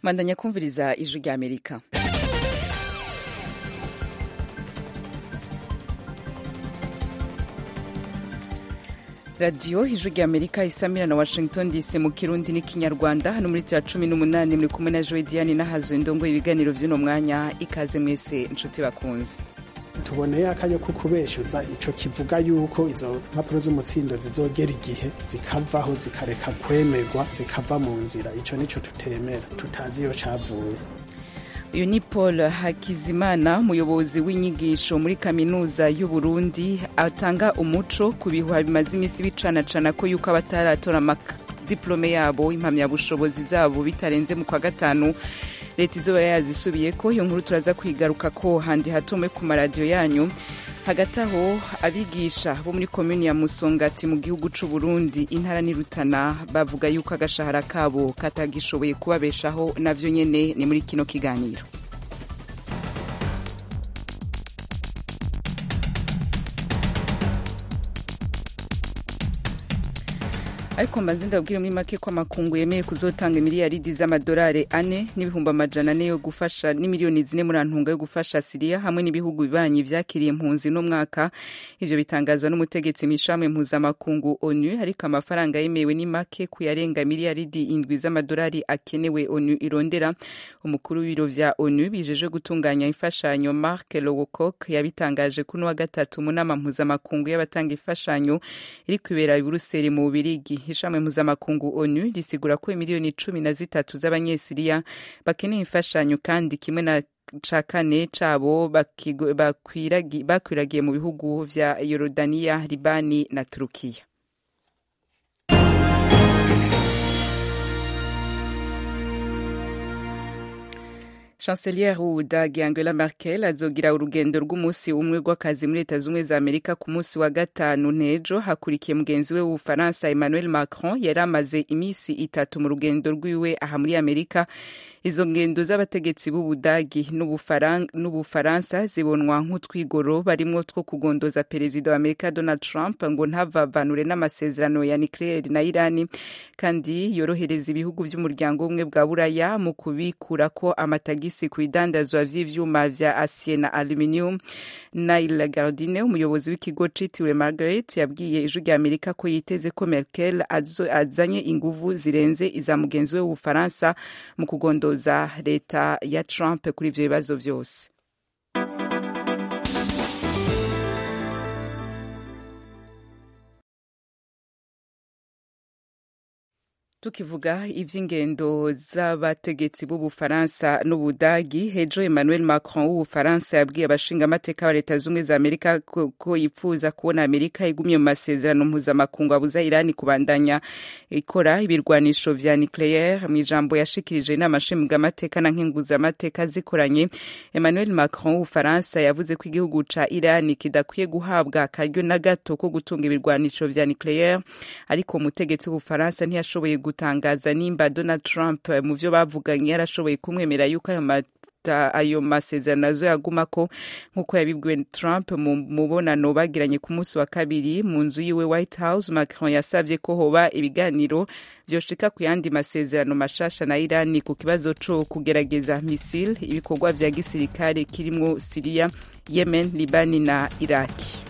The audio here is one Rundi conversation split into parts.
mandanya kumviriza ijwi rya amerika radiyo ijwi rya amerika isamira na washington dc mu kirundi n'ikinyarwanda hano muri cya cumi n'umunani muri kumwe na joe diane n'ahazwe ndongo ibiganiro by'uno mwanya ikaze mwese inshuti bakunze tuboneye akanya ko kubeshuza ico kivuga yuko izo mpapuro z'umutsindo zizogera igihe zikavaho zikareka kwemerwa zikava mu nzira ico nico tutemera tutazi iyo cavuye uyu ni paul hakizimana umuyobozi w'inyigisho muri kaminuza y'u burundi atanga umuco ku bihuha bimaze iminsi bicanacana ko yuko abataratora amadipolome yabo impamyabushobozi zabo bitarenze mu kwa gatanu leta izoba yazisubiye ko iyo nkuru turaza kwigaruka ko handi hatumwe ku maradiyo yanyu hagati aho abigisha bo muri komini ya musongati mu gihugu c'u burundi intara n'irutana bavuga yuko agashahara kabo katagishoboye kubabeshaho navyo nyene ni muri kino kiganiro ariko mbanze ndabwire muri make ko amakungu yemeye kuzotanga miliyaridi z'amadolari ane n'ibihumbi amajana ane yo gufasha n'imiliyoni zine muri antunga yo gufasha siriya hamwe n'ibihugu bibanyi vyakiriye impunzi no mwaka ivyo bitangazwa n'umutegetsi mw'ishamwe mpuzamakungu onu ariko amafaranga yemewe ni make kuyarenga miliyaridi indwi z'amadolari akenewe onu irondera umukuru w'ibiro vya onu bijeje gutunganya imfashanyo mark lowcock yabitangaje kuno wa gatatu mu nama mpuzamakungu y'abatanga imfashanyo iri kwibera i buruseli mu bubirigi ishami mpuzamakungu onu risigura ko miliyoni cumi na zitatu z'abanyesiriya bakeneye imfashanyo kandi kimwe na ca kane cabo bakwiragiye mu bihugu vya yorodaniya libani na turukiya chancelier w'ubudagi angela merkel azogira urugendo rw'umunsi umwe rw'akazi muri leta z'ubumwe za amerika ku munsi wa gatanu n'ejo hakurikiye mugenzi we w'ubufaransa emmanuel macron yari amaze iminsi itatu mu rugendo rwiwe aha muri amerika izo ngendo z'abategetsi b'ubudagi n'ubufaransa zibonwa nk'utwigoro barimwo two kugondoza perezida wa amerika donald trump ngo ntavavanure n'amasezerano ya nucleaire na irani kandi yorohereza ibihugu vy'umuryango w'ubumwe bwa buraya mu kubikurako amatagisi ku bidandazwa vy'ivyuma vya acier na aluminium nail gardine umuyobozi w'ikigo citiriwe margaret yabwiye ijwi rya amerika ko yiteze ko merkel azanye inguvu zirenze iza mugenzi we w'ubufaransa mu kugondoza za leta ya Trump kuri ivyo bibazo vyose tukivuga ivy'ingendo z'abategetsi b'ubufaransa n'ubudagi hejo emmanuel macron w'ubufaransa yabwiye abashinga amateka ba leta z'ubumwe za amerika ko, ko yipfuza kubona amerika igumye mu masezerano mpuzamakungu abuza irani kubandanya ikora ibirwanisho vya nucleaire mu ijambo yashikirije inama nshingamateka na nkenguzamateka zikoranye emmanuel macron w'ubufaransa yavuze ko igihugu ca irani kidakwiye guhabwa akaryo na gato ko gutunga ibirwanisho vya nucleaire ariko umutegetsi w'ubufaransa ntiyashoboye gutangaza nimba Donald Trump mu vyo bavuganye yarashoboye kumwemera yuko ayo mata ayo masezerano azo yagumako nk'uko yabibwiwe Trump mu mubonano bagiranye ku munsi wa kabiri mu nzu yiwe White House Macron yasavye ko hoba ibiganiro vyoshika ku yandi masezerano mashasha na Irani ku kibazo co kugerageza misile ibikorwa vya gisirikare kirimwo Syria Yemen Libani na Iraki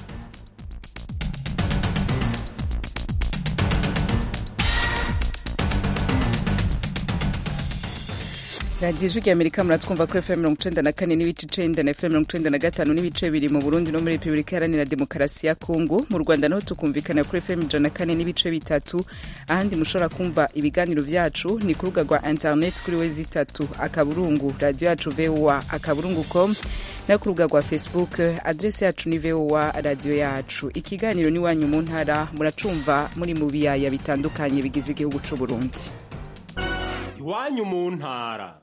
radiyo ijwi rya amerika muratwumva kuri fm mirongo icenda na kane n'ibice icenda na fm mirongo icenda na gatanu n'ibice bibiri mu burundi no muri repubulika iharanira demokarasi ya kongo mu rwanda naho tukumvikana kuri fm ijana na kane n'ibice bitatu ahandi mushobora kumva ibiganiro vyacu ni ku rubuga rwa internet kuri we zitatu akaburungu radiyo yacu voa akaburungu com no ku rubuga rwa facebook adresi yacu ni voa radiyo yacu ikiganiro n'iwanyu mu ntara muracumva muri mu biyaya bitandukanye bigize igihugu c'uburundi iwanyu mu ntara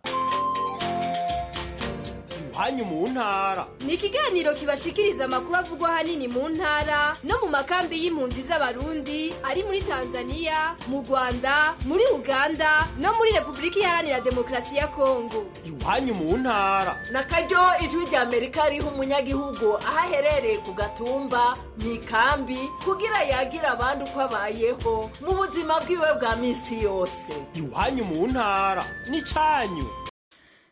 iwanyu mu ntara ni ikiganiro kibashikiriza amakuru avugwa ahanini mu ntara no mu makambi y'impunzi z'abarundi ari muri tanzania mu rwanda muri uganda no muri repubulika iharanira demokarasi ya kongo iwanyu mu ntara na karyo ijwi rya amerika riha umunyagihugu aho aherereye ku gatumba mu ikambi kugira yagira abandi uko abayeho mu buzima bwiwe bwa minsi yose iwanyu mu ntara ni cyanyu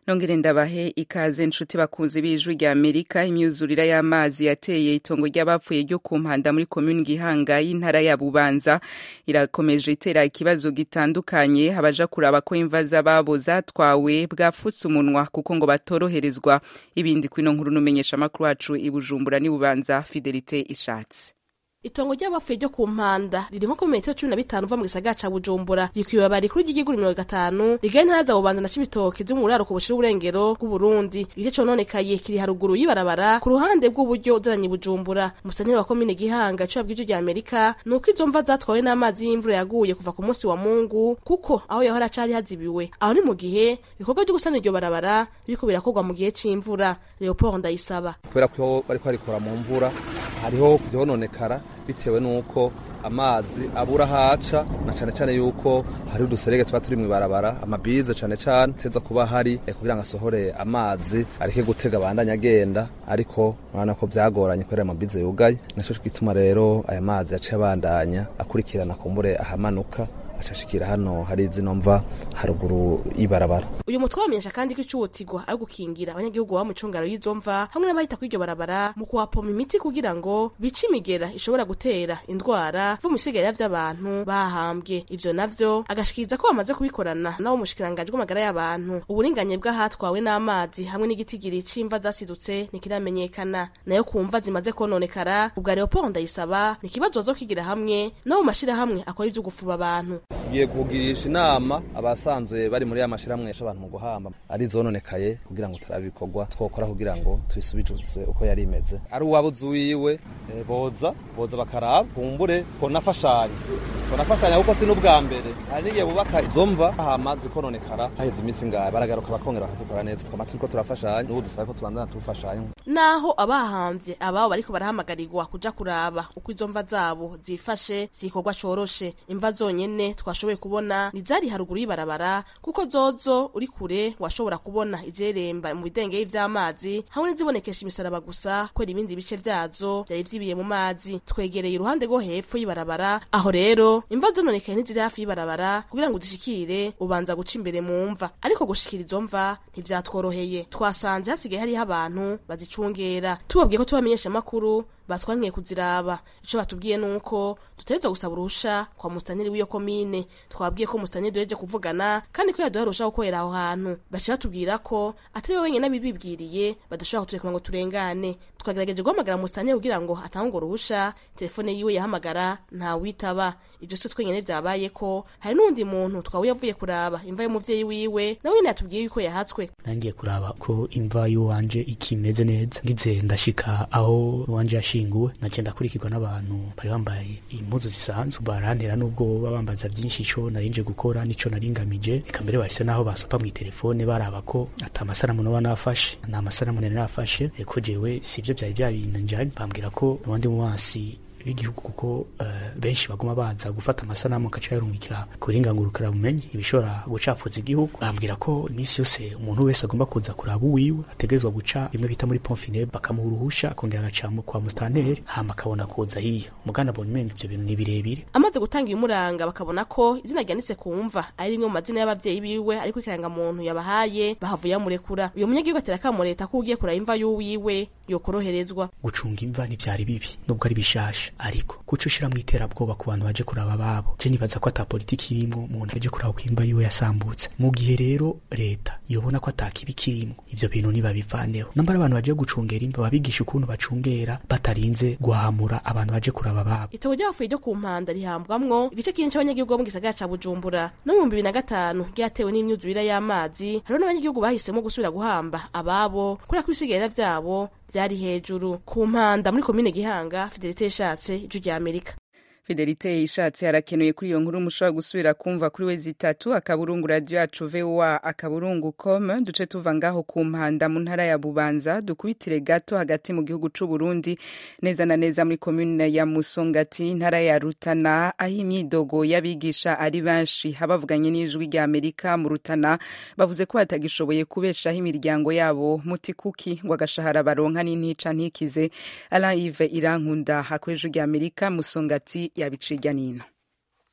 nongere ndabahe ikaze nshuti bakunzi b'ijwi rya amerika imyuzurira y'amazi yateye itongo ry'abapfuye ryo ku mpanda muri komuni gihanga y'intara ya bubanza irakomeje itera ikibazo gitandukanye abaja kuraba ko imva z'ababo zatwawe bwafutse umunwa kuko ngo batoroherezwa ibindi kwino nkuru n'umenyesha amakuru wacu i bujumbura n'i bubanza fidelite ishatse itongo ry'abapfuye ryo ku mpanda riri nko ku metero cumi na bitanu uva mu gisagara ca bujumbura rikwiye rikuru ry'igihugu mirongo gatanu rigari intara za bubanza na cibitoke zo mu buraruko bushira uburengero bw'uburundi igice cononekaye kiri haruguru y'ibarabara ku ruhande bw'uburyo uzananye bujumbura musanire wa komine gihanga ico yabwije rya amerika ni uko izo mva zatwawe n'amazi y'imvura yaguye kuva ku munsi wa mungu kuko aho yahora cari hazibiwe aho ni mu gihe ibikorwa vyo gusana iryo barabara biriko birakorwa mu gihe c'imvura leopold ndayisaba kubera ko bariko barikora mu mvura hariho vyononekara bitewe n'uko amazi abura haca na cane cane yuko hari uduserege tuba turi mw'ibarabara amabize cane cane teza kuba hari eh, kugira ngo asohore amazi areke gutega abandanya agenda ariko urabona ko vyagoranye kubera amabize yugaye naco gituma rero aya mazi yaciye abandanya akurikirana kumbure ahamanuka acashikira hano hari zino mva haruguru y'ibarabara uyu mutwe wamenyesha kandi ko icuwotigwa ari gukingira abanyagihugu baba mu cungaro y'izo mva hamwe n'abahita kuri iryo barabara mu kuhapoma imiti kugira ngo bice imigera ishobora gutera indwara vu mu bisigarira vy'abantu bahambwe ivyo navyo agashikiriza ko bamaze kubikorana nabo mushikiranganji bw'amagara y'abantu uburinganye bw'ahatwawe n'amazi hamwe n'igitigiri c'imva zasidutse ntikiramenyekana nayo ku mva zimaze kononekara ubwa leopold ndayisaba ni ikibazo bazokigira hamwe no mu mashirahamwe akora ivyo gufuba abantu tugiye kugirisha inama abasanzwe bari muri ya mashirahamwe yasha abantu mu guhamba ari zononekaye kugira ngo turabe ibikorwa twokora kugira ngo tubisubijuze uko yari imeze ari uwabuze uwiwe eh, boza boza bakaraba kumbure twonafashanya twonafashanya kuko si n'ubwa mbere hari n'igihe bubaka izo mva hama zikononekara haheze iminsi ngahe baragaruka bakongera bakazikora neza twama turiko turafashanya n'ubu dusabe ko tubandana tufashanya naho abahamvye ababo bariko barahamagarirwa kuja kuraba uko izo mva zabo zifashe si ikorwa coroshe imva zonyene twashoboye kubona ni zari haruguru y'ibarabara kuko zozo uri kure washobora kubona izeremba mu bidengeri vy'amazi hamwe n'izibonekesha imisaraba gusa kubera ibindi bice vyazo vyari vyibiye mu mazi twegereye iruhande rwo hepfo y'ibarabara aho rero imva zononekaye ntiziri hafi y'ibarabara kugira ngo uzishikire ubanza guca imbere mu mva ariko gushikira izo mva ntivyatworoheye twasanze hasigaye hariho abantu bazicungera tubabwiye ko tubamenyesha amakuru batwankiye kuziraba ico batubwiye nuko dutegerezwa gusaba urusha kwa mustaniri w'iyo komine twabwiye ko mustaniri duheje kuvugana kandi ko yaduha urusha gukorera aho hantu baciye batubwira ko atari we wenyene abibibwiriye badashobora kuturekura ngo turengane twagerageje guhamagara mustaniri kugira ngo atange urwo ruhusha telefone yiwe yahamagara ntawitaba ivyo si twenyene vyabaye ko hari n'uwundi muntu twawe yavuye kuraba imva y'umuvyeyi wiwe nawe nyene yatubwiye yuko yahatswe nangiye kuraba ko imva y'uwanje ikimeze neza ngize ndashika aho uwanje yashinguwe naciye ndakurikirwa n'abantu bari bambaye impuzu zisanzwe barantera n'ubwo baba bambaza vyinshi ico narinje gukora n'ico naringamije eka mbere bahise naho basopa mw'itelefone baraba ko ata amasanamu noba nafashe nta masanamu nari nafashe ko jewe sivyo vyari vyabinjanye bambwira ko uwandi muwansi b'igihugu kuko uh, benshi baguma baza gufata amasanamu gaca yarungikira kuringangurukira bumenyi ibishobora gucafuza igihugu bambwira ko iminsi yose umuntu wese agomba kuza kuraba uwiwe ategerezwa guca bimwe bita muri pomfine bakamuha uruhusha akongera agaca kwa mustanteri hama akabona kuza hiyo mugana abonye umenga ivyo bintu ni birebire amaze gutanga ibimuranga bakabona ko izina ryanditse ku mva ari rimwe mu mazina y'abavyeyi biwe ariko ikirangamuntu yabahaye bahavuye bamurekura uyo munyagihugu atera akamo leta ko ugiye kuraba imva y'uwiwe yokoroherezwa gucunga imva ntivyari bibi nubwo ari bishasha ariko kuco ushira mw'iterabwoba ku bantu baje kuraba ababo je nibaza ko ata politiki irimwo umuntu aje kuraba ko imva yiwe yasambutse mu gihe rero leta yobona ko ata kibi kirimwo ivyo bintu nibabivaneho nambara abantu baje gucungera imva babigisha ukuntu bacungera batarinze guhamura abantu baje kuraba ababo itobo ry'abafuye ryo ku mpanda rihambwamwo igice kinini c'abanyagihugu bo mu gisagara ca bujumbura no mu bibiri na gatanu ryatewe n'imyuzurire y'amazi hariho n'abanyagihugu bahisemo gusubira guhamba ababo kubera ko ibisigarira vyabo vyari hejuru ku mpanda muri komine gihanga fidelite yashatse ijwi rya amerika fidelite ishatse harakenuye kuri iyo nkuru mushobora gusubira kumva kuri we zitatu akaburungu radio yacu voa akaburungu com duce tuva ngaho ku mpanda mu ntara ya bubanza dukubitire gato hagati mu gihugu c'u Burundi neza na neza muri komune ya Musongati intara ya Rutana aho imyidogo y'abigisha ari benshi habavuganye n'ijwi rya Amerika mu Rutana bavuze ko batagishoboye kubeshaho imiryango yabo mutikuki ngo agashahara baronka n'intica ntikize Alain Yves Irankunda hakoresha rya Amerika Musongati yabiciga nino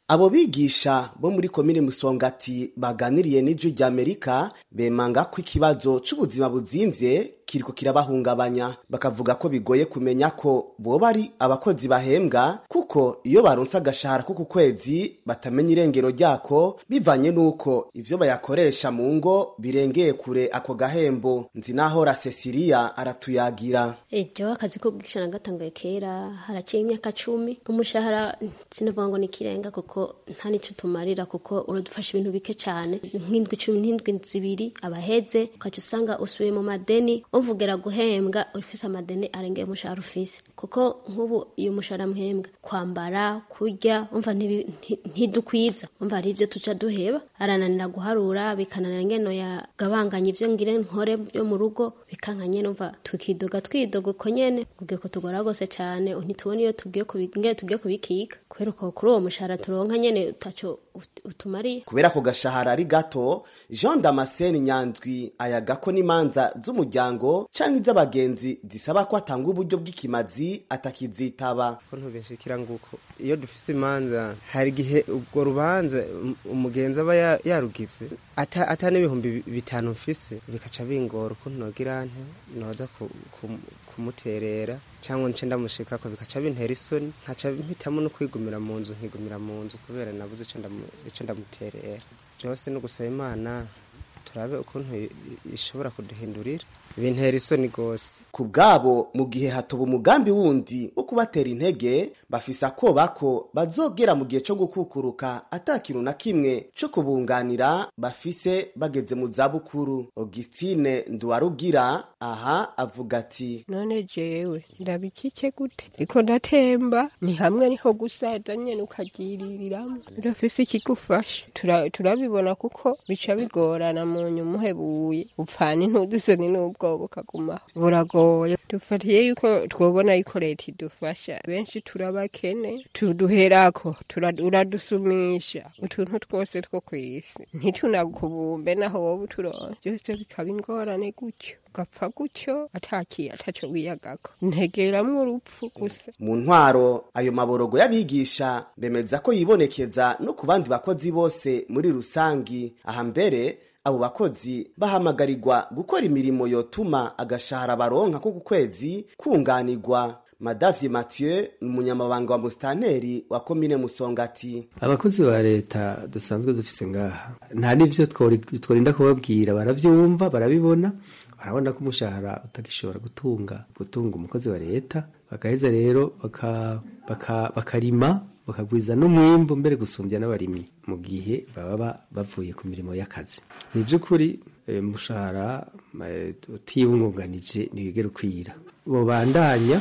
abo bigisha bo muri komine musongati baganiriye n'ijwi ry'amerika bemanga ko ikibazo c'ubuzima buzimvye kiriko kirabahungabanya bakavuga ko bigoye kumenya ko boba ari abakozi bahembwa kuko iyo baronse agashahara ko ku kwezi batamenya irengero ryako bivanye n'uko ivyo bayakoresha mu ngo birengeye kure ako gahembo nzi naho rasesiriya aratuyagira ejo akazi ko kwigisha nagatangaye kera haraciye imyaka cumi umushahara sinavuga ngo ni ikirenga kuko nta nico tumarira kuko uradufasha ibintu bike cane nk'indwi cumi n'indwi zibiri abaheze ukaca usanga usubiye mu madeni uvugera guhembwa ufise amadeni arengeye umushahara ufise kuko nk'ubu iyo umushahara muhembwa kwambara kurya umva ntibi- nti- ntidukwiza umva hari ivyo tuca duheba arananira guharura bikananira ngeno yagabanganya ivyo ngire nkore byo mu rugo bikanka nyene umva tukidoga twidoga uko nyene kugira ko tugora gose cane ntitubona iyo tugiye kubi- ngene tugiye kubikiga kubera ko kuri uwo mushahara turonka nyene utaco ut- utumariye kubera ko gashahara ari gato jean damascene nyandwi ayaga ko n'imanza z'umuryango canke iz'abagenzi zisaba ko atanga uburyo bw'ikimazi atakizitaba ko ntubishikira nguko iyo dufise imanza hari igihe ubwo rubanza um- umugenzi aba ya- yarugize ata, ata n'ibihumbi bi- bitanu mfise bikaca bingora ukuntu nogira nte noza ku, ku, kumuterera cyangwa nce ndamushikako bikaca bintera isoni nkaca mpitamo no kwigumira mu nzu nkigumira mu nzu kubera nabuze ico ndamu- ico ndamuterera byose no gusaba imana turabe ukuntu i- i- ishobora kuduhindurira bintera isoni gose ku bwabo mu gihe hatoba umugambi wundi wo kubatera intege bafise akoba ko bazogera mu gihe co gukukuruka ata kintu na kimwe co kubunganira bafise bageze mu zabukuru augustine nduwarugira aha avuga ati none jewe ndabikike gute riko ndatemba ni hamwe niho gusaza nyene ukagiririramo urafise ikigufasha Tura- turabibona kuko bica bigorana mu nyuma uhebuye upfana intudusoni n'ubwoba ukagumaho buragoye dufatiye yuko twobona yuko leta idufasha benshi turabakene tuduherako tura- uradusumisha utuntu twose two kw'isi ntitunakubumbe naho wowe uturonse byose bikaba ingorane gutyo ugapfa gutyo atakiye ataco wiyagako ntegeramwo urupfu gusa mu ntwaro ayo maborogo y'abigisha bemeza ko yibonekeza no ku bandi bakozi bose muri rusangi aha mbere abo bakozi bahamagarirwa gukora imirimo yotuma agashahara baronka ko ku kwezi kunganirwa madavye mathieu ni umunyamabanga wa musitanteri wa komine musongati abakozi ba leta dusanzwe dufise ngaha nta n'ivyo twori- tworinda kubabwira baravyumva barabibona barabona ko umushahara utagishobora gutunga gutunga umukozi wa leta bagaheza rero baka- baka- bakarima bakagwiza n'umwimbu mbere gusumbya n'abarimyi mu gihe baba ba- bavuye ku mirimo y'akazi ni by'ukuri eh, umushahara eh, utiyungunganije ntiwigera ukwira bobandanya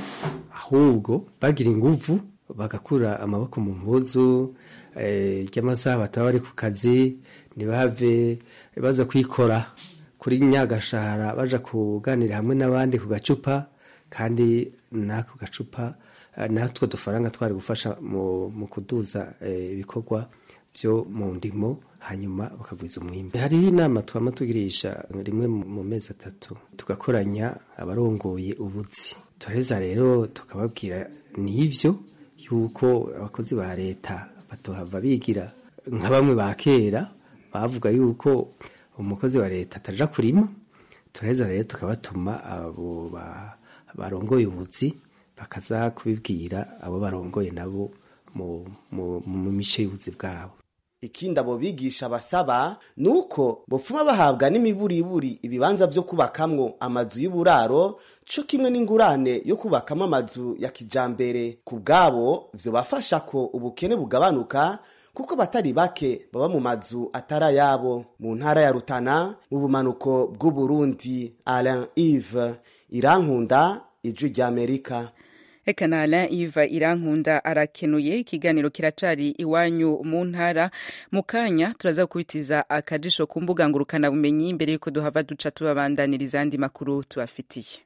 ahubwo bagira inguvu bagakura amaboko mu mpuzu eh, ry'amasaha bataba bari ku kazi ntibave baza kwikora kuri nyagashahara baja kuganira hamwe n'abandi ku gacupa kandi n'ako gacupa eh, natwo dufaranga twari gufasha mu, mu kuduza eh, ibikorwa byo mu ndimo hanyuma bakagwiza umwimbi hariho inama twama tugirisha rimwe mu mu mezi atatu tugakoranya abarongoye ubuzi turaheza rero tukababwira n'ivyo yuko abakozi ba leta batohava bigira nka bamwe ba kera bavuga yuko umukozi wa leta ataja kurima turaheza rero tukabatuma abo ba- barongoye ubuzi bakaza kubibwira abo barongoye nabo mu, mu, mu mice y'ubuzi bwabo ikindi abo bigisha basaba ni uko bopfuma bahabwa n'imiburiburi ibibanza vyo kubakamwo amazu y'uburaro co kimwe n'ingurane yo kubakamwo amazu ya kijambere ku bwabo vyobafasha ko ubukene bugabanuka kuko batari bake baba mu mazu atari ayabo mu ntara ya rutana mu bumanuko bw'uburundi alain ive irankunda ijwi ry'amerika Eka na Alain Iva Irankunda arakenuye ikiganiro kiracari iwanyu mu ntara mu kanya turaza gukubitiza akajisho ku mbuga ngurukana bumenyi mbere yuko duhava duca tubabandaniriza andi makuru tubafitiye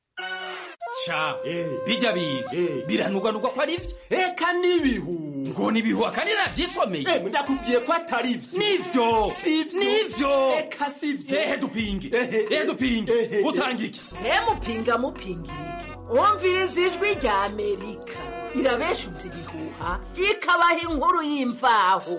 ca bijya biga biranuganurwa ko ari vyo eka n'ibihu ngo nibihu akandi navyisomeye ndakubwiye ko atari vyo nivyo nivyo eka sivyo ehe dupinge ehe dupinge utanga iki ntemupinga mupinga iki umviriza ijwi rya amerika irabeshuza ibihuha ikabaha inkuru y'imvaho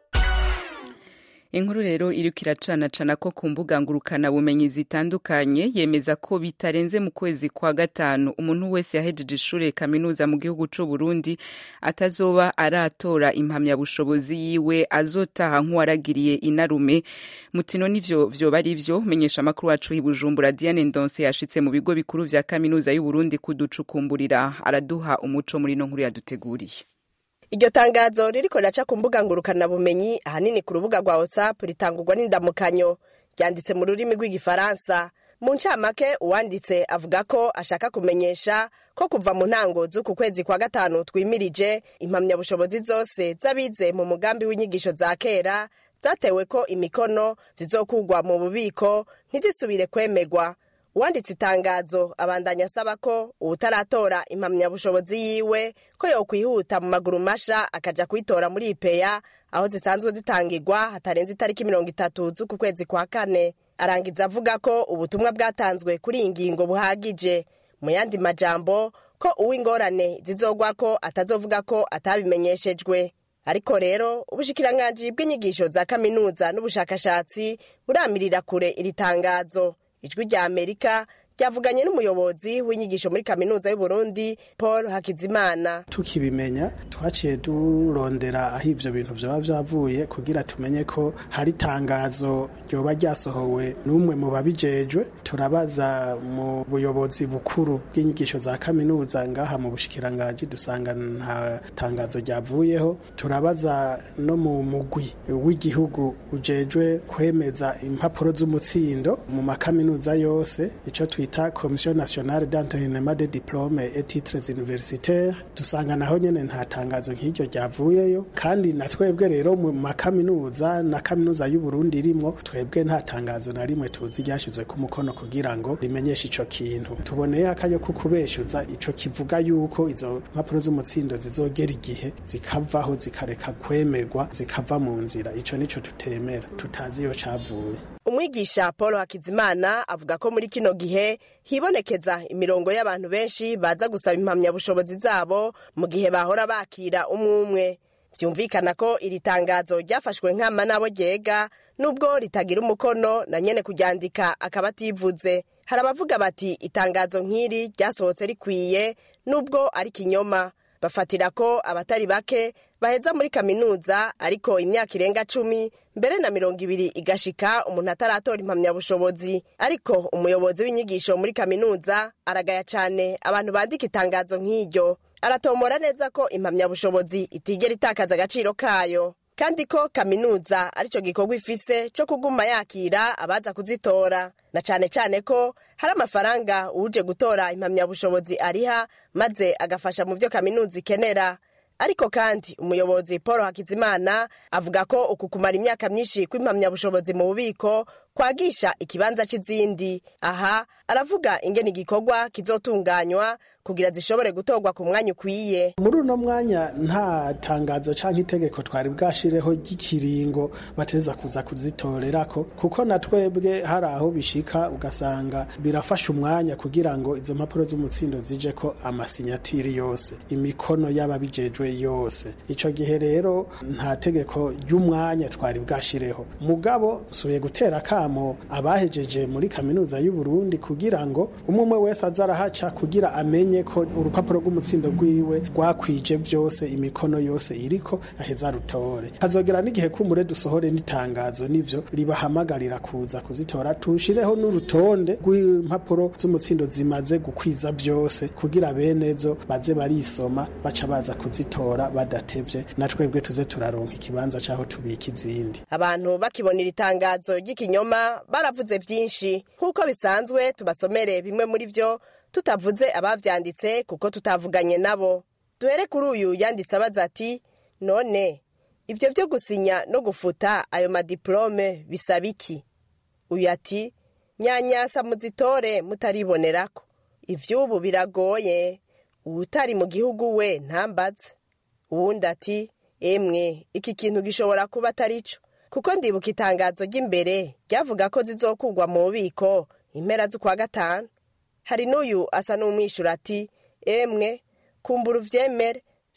inkuru rero iriko iracanacana ko ku mbuga ngurukana bumenyi zitandukanye yemeza ko bitarenze mu kwezi kwa gatanu umuntu wese yahejeje ishure kaminuza mu gihugu c'u Burundi atazoba aratora impamyabushobozi yiwe azotaha nk'uwaragiriye inarume mutino nivyo vyoba ari vyo menyesha amakuru wacu i Bujumbura Diane Ndonse yashitse mu bigo bikuru vya kaminuza y'u Burundi kuducukumburira araduha umuco muri no nkuru yaduteguriye iryo tangazo ririko riraca ku mbuga ngurukanabumenyi ahanini ku rubuga rwa whatsapp ritangurwa n'indamukanyo ryanditse mu rurimi rw'igifaransa mu ncamake uwanditse avuga ko ashaka kumenyesha ko kuva mu ntango z'uku kwezi kwa gatanu twimirije impamyabushobozi zose z'abize mu mugambi w'inyigisho za kera zatewe ko imikono zizokugwa mu bubiko ntizisubire kwemegwa uwanditse itangazo abandanya asaba ko uwutaratora impamyabushobozi yiwe ko yokwihuta mu maguru masha akaja kuyitora muri ipeya aho zisanzwe zitangirwa hatarenze itariki mirongo itatu z'uku kwezi kwa kane arangiza avuga ko ubutumwa bwatanzwe kuri iyi ngingo buhagije mu yandi majambo ko uw'ingorane zizogwa ko atazovuga ko atabimenyeshejwe ariko rero ubushikiranganji bw'inyigisho za kaminuza n'ubushakashatsi buramirira kure iri tangazo ijwi rya amerika ryavuganye n'umuyobozi w'inyigisho muri kaminuza y'u Burundi paul hakizimana tukibimenya twaciye durondera aho ivyo bintu vyoba vyavuye kugira tumenye ko hari itangazo ryoba ryasohowe n'umwe mu babijejwe turabaza mu buyobozi bukuru bw'inyigisho za kaminuza ngaha mu bushikiranganji dusanga nta tangazo ryavuyeho turabaza no mu mugwi w'igihugu ujejwe kwemeza impapuro z'umutsindo mu makaminuza yose ico twita komisiyo nationale d'entrenement de diplome et titres universitaires dusanga naho nyene nta tangazo nk'iryo ryavuyeyo kandi na twebwe rero mu makaminuza na kaminuza y'u Burundi irimwo twebwe nta tangazo na rimwe tuzi ryashizwe ku mukono kugira ngo rimenyeshe ico kintu tuboneye akayo ko kubeshuza ico kivuga yuko izo mpapuro z'umutsindo zizogera igihe zikavaho zikareka kwemerwa zikava mu nzira ico nico tutemera tutazi iyo cavuye umwigisha paul hakizimana avuga ko muri kino gihe hibonekeza imirongo y'abantu benshi baza gusaba impamyabushobozi zabo mu gihe bahora bakira umwe umwe vyumvikana ko iri tangazo ryafashwe nkama nabo ryega nubwo ritagira umukono na nyene kuryandika akaba ativuze hari abavuga bati itangazo nk'iri ryasohotse rikwiye nubwo ari kinyoma bafatira ko abatari bake baheza muri kaminuza ariko imyaka irenga cumi mbere na mirongo ibiri igashika umuntu ataratora impamyabushobozi ariko umuyobozi w'inyigisho muri kaminuza aragaya cane abantu bandika itangazo nk'iryo aratomora neza ko impamyabushobozi itigera itakaza agaciro kayo kandi ko kaminuza arico gikorwa ifise co kuguma yakira abaza kuzitora na cane cane ko hari amafaranga uje gutora impamyabushobozi ariha maze agafasha mu vyo kaminuza ikenera ariko kandi umuyobozi paul hakizimana avuga ko uku kumara imyaka myinshi kw'impamyabushobozi mu bubiko kwagisha ikibanza c'izindi aha aravuga ingene igikorwa kizotunganywa kugira zishobore gutorwa ku mwanya ukwiye muri uno mwanya nta tangazo canke itegeko twari bwashireho ry'ikiringo bateza kuza kuzitorerako kuko na twebwe hari aho bishika ugasanga birafasha umwanya kugira ngo izo mpapuro z'umutsindo zije ko amasinyatiri yose imikono y'ababijejwe yose ico gihe rero nta tegeko ry'umwanya twari bwashireho mugabo subiye gutera kamo abahejeje muri kaminuza y'u Burundi kugira ngo umwe wese azarahaca kugira amenye ko urupapuro rw'umutsindo rwiwe rwakwije byose imikono yose iriko aheza rutore hazogera n'igihe kumure dusohore n'itangazo nivyo ribahamagarira kuza kuzitora tushireho n'urutonde rw'impapuro z'umutsindo zimaze gukwiza byose kugira benezo baze barisoma baca baza kuzitora badatevye na twebwe tuze turaronka ikibanza caho tubika izindi abantu bakibona iri tangazo ry'ikinyoma baravuze byinshi nk'uko bisanzwe tubasomere bimwe muri vyo tutavuze abavyanditse kuko tutavuganye nabo duhere kuri uyu yanditse abaza ati none ivyo vyo gusinya no gufuta ayo madiplome bisaba iki uyu ati nyanyasa muzitore mutaribonerako ivy'ubu biragoye uwutari mu gihugu we ntambaze uwundi ati emwe iki kintu gishobora kuba atari co kuko ndibuka itangazo ry'imbere ryavuga ko zizokugwa mu bubiko impera z'ukwa gatanu hari n'uyu asa n'umwishura ati emwe kumbura uvyemere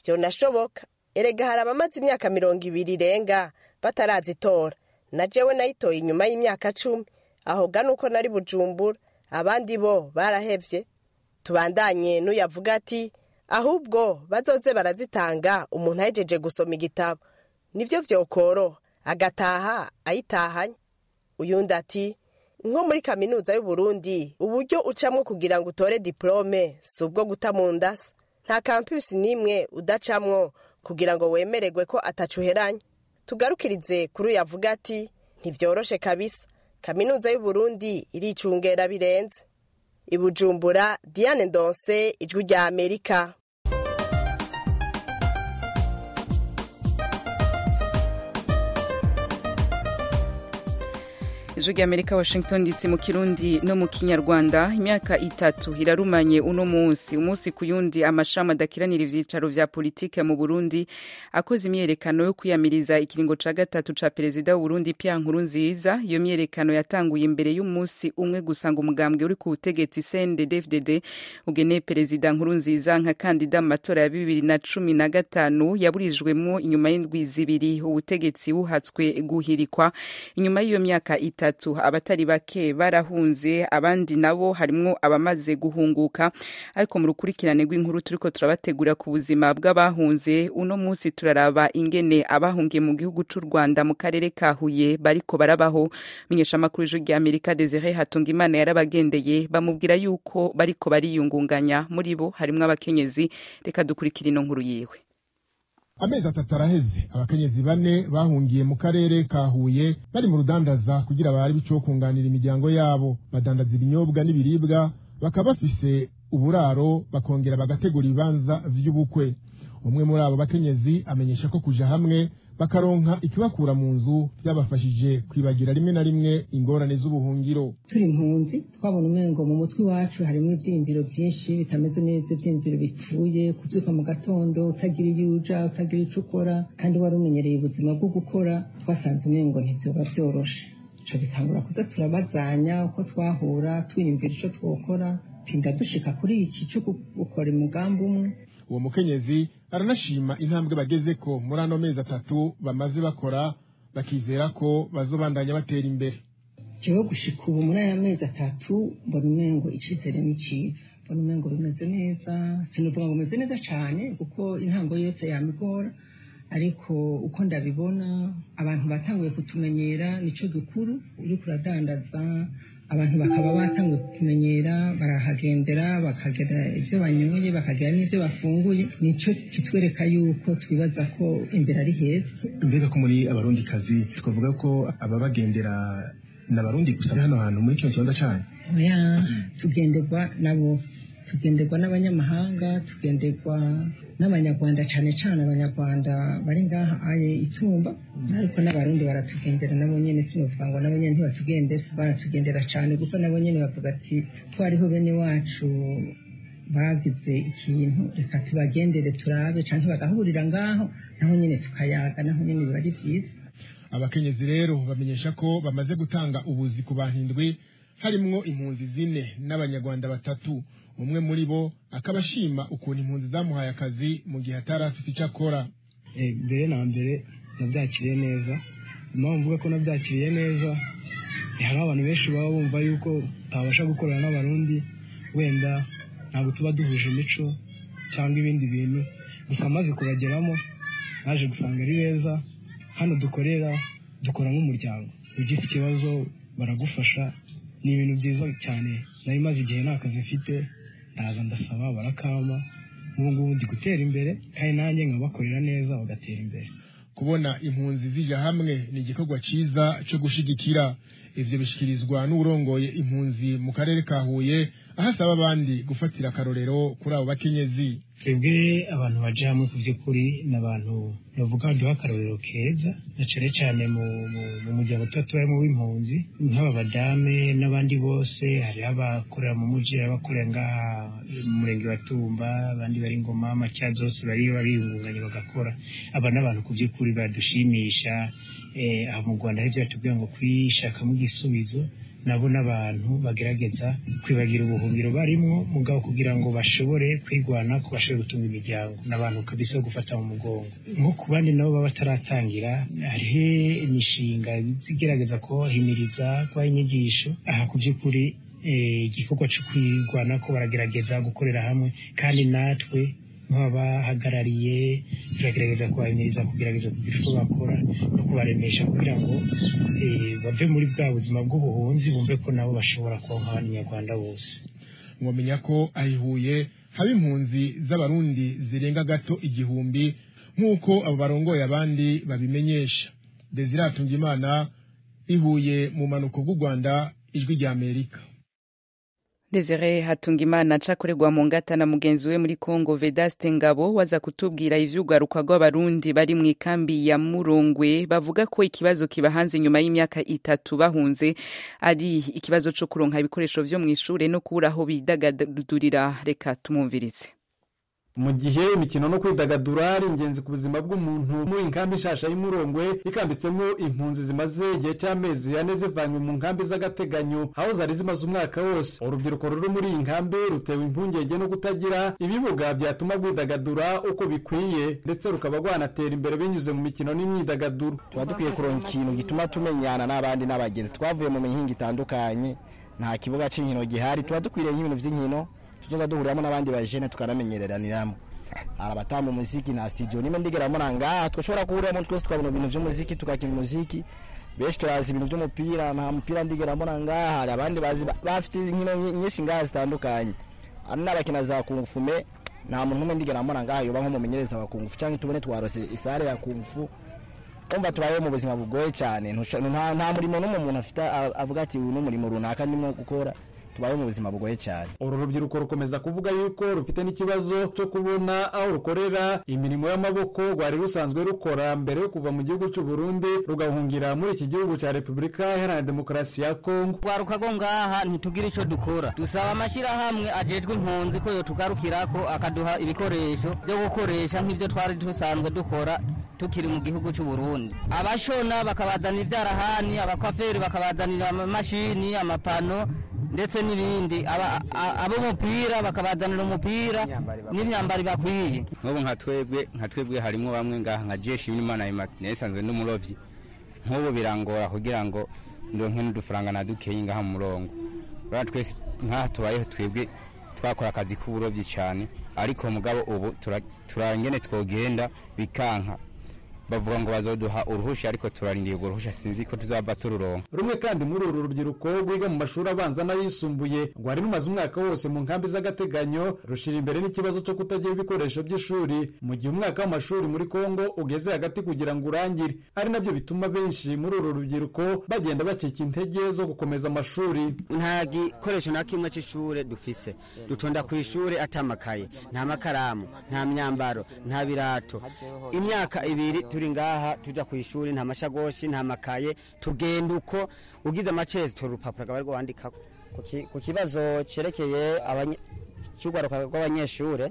vyonashoboka erega hari abamaze imyaka mirongo ibiri irenga batarazitora na jewe nayitoye inyuma y'imyaka cumi aho gana uko nari bujumbura abandi bo barahevye tubandanye n'uyavuga ati ahubwo bazoze barazitanga umuntu ahejeje gusoma igitabo nivyo vyokoroha agataha ayitahanye uyundi ati nko muri kaminuza y'uburundi uburyo ucamwo kugira ngo utore diplome si ubwo guta mu ndasa nta kampusi n'imwe udacamwo kugira ngo wemererwe ko atacuheranye tugarukirize kuri uyu avuga ati ntibyoroshe kabisa kaminuza y'uburundi iricungera birenze ibujumbura diane ndonse ijwi rya amerika ijwi rya amerika washington dc mu kirundi no mu kinyarwanda imyaka itatu irarumanye uno munsi umunsi ku yundi amashami adakiranira ivyicaro vya politike mu burundi akoze imyerekano yo kwiyamiriza ikiringo ca gatatu ca perezida w'uburundi pia nkuru nziza iyo myerekano yatanguye imbere y'umunsi umwe gusa ngo umugambwe uri ku butegetsi cndd ugeneye perezida nkuru nziza nka kandida mu matora ya bibiri na cumi na gatanu yaburijwemwo inyuma y'indwi zibiri ubutegetsi buhatswe guhirikwa inyuma y'iyo myaka itatu itatu abatari bake barahunze abandi nabo harimwo abamaze guhunguka ariko mu rukurikirane rw'inkuru turiko turabategura ku buzima bw'abahunze uno munsi turaraba ingene abahungiye mu gihugu c'u Rwanda mu karere ka Huye bariko barabaho menyeshamakuru y'ijwi rya Amerika Desire Hatungimana yarabagendeye bamubwira yuko bariko bariyungunganya muri bo harimwo abakenyezi reka dukurikira ino nkuru yiwe amezi atatu araheze abakenyezi bane bahungiye mu karere ka Huye bari mu rudandaza kugira bari bico kunganira imiryango yabo badandaza ibinyobwa n'ibiribwa bakaba bafise uburaro bakongera bagategura ibibanza vy'ubukwe umwe muri abo bakenyezi amenyesha ko kuja hamwe bakaronka ikibakura mu nzu byabafashije kwibagira rimwe na rimwe ingorane z'ubuhungiro turi impunzi twabona umengo mu mutwe iwacu harimo ivyiyumviro vyinshi bitameze neza ivyiyumviro bipfuye kuvyuka mu gatondo utagira iyo uja utagira ico ukora kandi wari umenyereye ubuzima bwo gukora twasanze umengo ntivyoba vyoroshe ico bitangura kuza turabazanya uko twahura twiyumvira ico twokora tinda dushika kuri iki co gukora umugambi umwe uwo mukenyezi aranashima intambwe bagezeko muri ano mezi atatu bamaze bakora bakizera ko bazobandanya batera imbere jewe gushika ubu muri aya mezi atatu mbona umengo icizere ni ciza mbona umengo bimeze neza sinuvuga ngo bimeze neza cane kuko intango yose yamigora ariko uko ndabibona abantu batanguye kutumenyera nico gikuru uriko uradandaza abantu bakaba batanguye kumenyera barahagendera bakagira ibyo banyoye bakagira n'ibyo bafunguye nico kitwereka yuko twibaza ko imbere ari heza mbega ko muri abarundi kazi twavuga ko ababagendera ni abarundi gusa hano hantu muri kino kibanza cyanyu oya tugenderwa na bose tugenderwa n'abanyamahanga tugenderwa n'abanyarwanda cyane cyane abanyarwanda bari ngaha aye itumba ariko n'abarundi baratugendera nabo nyene sinovuga ngo nabo nyene ntibatugendera baratugendera cyane kuko nabo nyene bavuga ati ko hariho bene wacu bagize ikintu reka tubagendere turabe canke bagahurira ngaho naho nyene tukayaga naho nyene biba ari vyiza abakenyezi rero bamenyesha ko bamaze gutanga ubuzi ku bantu indwi harimwo impunzi zine n'abanyarwanda batatu umwe muri bo akaba ashima ukuntu impunzi zamuhaye akazi mu gihe atari afite icyo akora mbere na mbere nabyakiriye neza impamvu mvuga ko nabyakiriye neza hari abantu benshi baba bumva yuko utabasha gukorana n'abarundi wenda ntabwo tuba duhuje imico cyangwa ibindi bintu gusa amaze kubageramo naje gusanga ari beza hano dukorera dukora nk'umuryango ugize ikibazo baragufasha ni ibintu byiza cyane nari maze igihe nta kazi mfite ndaza ndasaba barakama ubu ngubu ndi gutera imbere kandi nanjye nkabakorera neza bagatera imbere kubona impunzi zija hamwe ni igikorwa cyiza cyo gushigikira ivyo bishikirizwa n'urongoye impunzi mu karere ka Huye aho asaba abandi gufatira akarorero kuri abo bakenyezi twebwe abantu baje hamwe ku by'ukuri ni abantu bavuga baduha akarorero keza na cane cane mu muryango tuba tubarimo w'impunzi nk'aba badame n'abandi bose hariho abakorera mu muji abakorera ngaha mu murenge wa tumba abandi bari ngoma macya zose bari bariyungunganya bagakora aba n'abantu ku by'ukuri badushimisha aha mu rwanda hari ibyo batubwira ngo kwishakamo igisubizo nabo n'abantu bagerageza kwibagira ubuhungiro barimwo mugabo kugira ngo bashobore kwigwana ko bashobore gutunga imiryango n'abantu kabisa gufata mu mugongo nko ku bandi nabo baba bataratangira hariho imishinga igerageza kubahimiriza kubaha inyigisho aha ku by'ukuri igikorwa cyo kwigwana ko baragerageza gukorera hamwe kandi natwe nk'abahagarariye turagerageza kubahimiriza kugerageza kugira icyo bakora no kubaremesha kugira ngo bave muri bwa buzima bw'ubuhunzi bumve ko nabo bashobora kuba nk'abanyarwanda bose mwamenya ko ahihuye haba impunzi z'abarundi zirenga gato igihumbi nk'uko abo barongoye abandi babimenyesha desire hatungimana ihuye mu manuko bw'u rwanda ijwi rya amerika Desire Hatungimana acakorerwa mu ngata na mugenzi we muri Kongo Vedaste Ngabo waza kutubwira ivy'ugaruka rw'abarundi bari mu ikambi ya Murongwe bavuga ko ikibazo kibahanze nyuma y'imyaka itatu bahunze ari ikibazo co kuronka ibikoresho vyo mw'ishure no kubura aho bidagadurira reka tumumvirize mu gihe imikino no kwidagadura ari ingenzi ku buzima bw'umuntu muri inkambi nshasha y'umurongwe ikambitsemo impunzi zimaze igihe cy'amezi ane zivanywe mu nkambi z'agateganyo aho zari zimaze umwaka wose urubyiruko ruri muri iyi nkambi rutewe impungenge no kutagira ibibuga byatuma rwidagadura uko bikwiye ndetse rukaba rwanatera imbere binyuze mu mikino n'imyidagaduro tuba dukwiye kuronka ikintu gituma tumenyana n'abandi n'abagenzi twavuye mu mihinga itandukanye nta kibuga cy'inkino gihari tuba dukwiriye nk'ibintu by'inkino tuzoza duhuriramo n'abandi bajene tukanamenyereraniramo hari abatamba umuziki na studio nimwe ndigeramo nangaha twashobora guhuriramo twese tukabona ibintu vy'umuziki tukakina umuziki benshi turazi ibintu vy'umupira nta mupira ndigeramo nangaha hari abandi bazi bafite inkino nyinshi ngaha zitandukanye hari n'abakina za kungufume nta muntu umwe ndigeramo nangaha yoba nk'umumenyereza wa kungufu cyangwa tubone twarose isare ya kungufu umva tubayeho mu buzima bugoye cyane nta murimo n'umwe umuntu afite avuga ati uyu ni umurimo runaka ndimo gukora tubaye mu buzima bugoye cyane uru rubyiruko rukomeza kuvuga yuko rufite n'ikibazo cyo kubona aho rukorera imirimo y'amaboko rwari rusanzwe rukora mbere yo kuva mu gihugu cy'u Burundi rugahungira muri iki gihugu cya Repubulika Iharanira Demokarasi ya Kongo twaruka go ngaha ntitugira icyo dukora dusaba amashyirahamwe ajejwe impunzi ko yotugarukira ko akaduha ibikoresho byo gukoresha nk'ibyo twari dusanzwe dukora tukiri mu gihugu cy'u Burundi abashona bakabazanira ibyarahani abakwaferi bakabazanira amamashini amapano ndetse n'ibindi ab'umupira bakabazanira umupira n'imyambaro bakwiye nk'ubu nka twebwe nka twebwe harimo bamwe ngaha nka jeshi n'imana nayisanzwe n'umurovyi nk'ubu birangora kugira ngo ndonke n'udufaranga na dukeyi ngaha mu murongo rero twese nk'aha tubayeho twebwe twakora akazi k'uburovyi cyane ariko mugabo ubu turangene twogenda bikanka bavuga ngo bazoduha uruhusha ariko turarindiye urwo ruhusha sinzi ko tuzava tururonka rumwe kandi muri uru rubyiruko rwiga mu mashuri abanza n'ayisumbuye rwari rumaze umwaka wose mu nkambi z'agateganyo rushira imbere n'ikibazo cyo kutagira ibikoresho by'ishuri mu gihe umwaka w'amashuri muri kongo ugeze hagati kugira ngo urangire ari nabyo bituma benshi muri uru rubyiruko bagenda bacika intege zo gukomeza amashuri nta gikoresho na kimwe cy'ishuri dufise dutonda ku ishuri atamakaye nta makaramu nta myambaro nta birato imyaka ibiri turi ngaha tuja ku ishuri nta mashagoshi nta makaye tugenda uko ugize amacezi tora urupapuro akaba arwo wandikako ku kibazo cyerekeye cy'urwaruka rw'abanyeshuri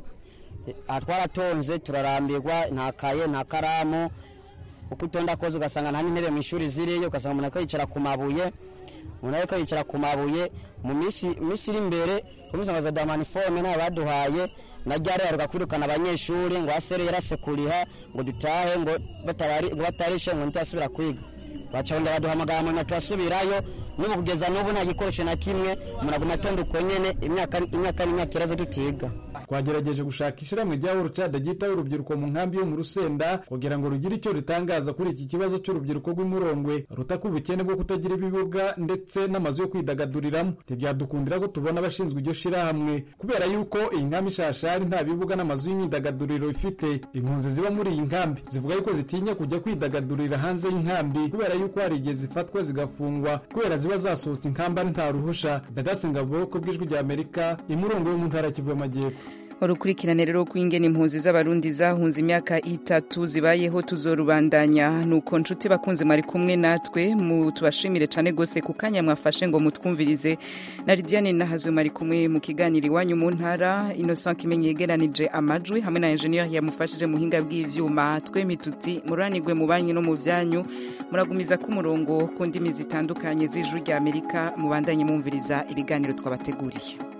twaratonze turarambirwa nta kaye nta karamu uko utonda koze ugasanga nta n'intebe mu ishuri ziriyo ugasanga umuntu ariko yicara ku mabuye umuntu ariko yicara ku mabuye mu minsi iri imbere komisanga za damaniforume ntayo baduhaye na ryari yaruka kwirukana abanyeshuri ngo asere yarase kuriha ngo dutahe ngo batarishe ngo ntitasubira kwiga bacabonda baduhamagara mu nyuma turasubirayo n'ubu kugeza n'ubu nta gikoresho na kimwe umuntu aguma atonda uko nyene imyaka n'imyaka iraza dutiga twagerageje gushaka ishyirahamwe rya urucada ryitaho urubyiruko mu nkambi yo mu rusenda kugira ngo rugire icyo ritangaza kuri iki kibazo cy'urubyiruko rw'imurongwe rutaka ubukene bwo kutagira ibibuga ndetse n'amazu yo kwidagaduriramo ntibyadukundira ko tubona abashinzwe iryo shyirahamwe kubera yuko iyi nkambi ishashari nta bibuga n'amazu y'imyidagaduriro ifite impunzi ziba muri iyi nkambi zivuga yuko zitinya kujya kwidagadurira hanze y'inkambi kubera yuko hari igihe zifatwa zigafungwa kubera ziba zasohotse inkamba nta ruhusha ndadatse ngabo ku bw'ijwi rya amerika imurongo yo mu ntara kivu y'amajyepfo urukurikirane rero rw'ingene impunzi z'abarundi zahunze imyaka itatu zibayeho tuzorubandanya nuko nshuti bakunze mwari kumwe natwe mu tubashimire cane gose ku kanya mwafashe ngo mutwumvirize na lidiane nahazwe mwari kumwe mu kiganiro iwanyu mu ntara innocent kimenyi yegeranije amajwi hamwe na enjeniyeri yamufashije muhinga bw'ivyuma twe mituti muranigwe mu banyu no mu vyanyu muragumiza ku murongo ku ndimi zitandukanye z'ijwi rya amerika mubandanye mwumviriza ibiganiro twabateguriye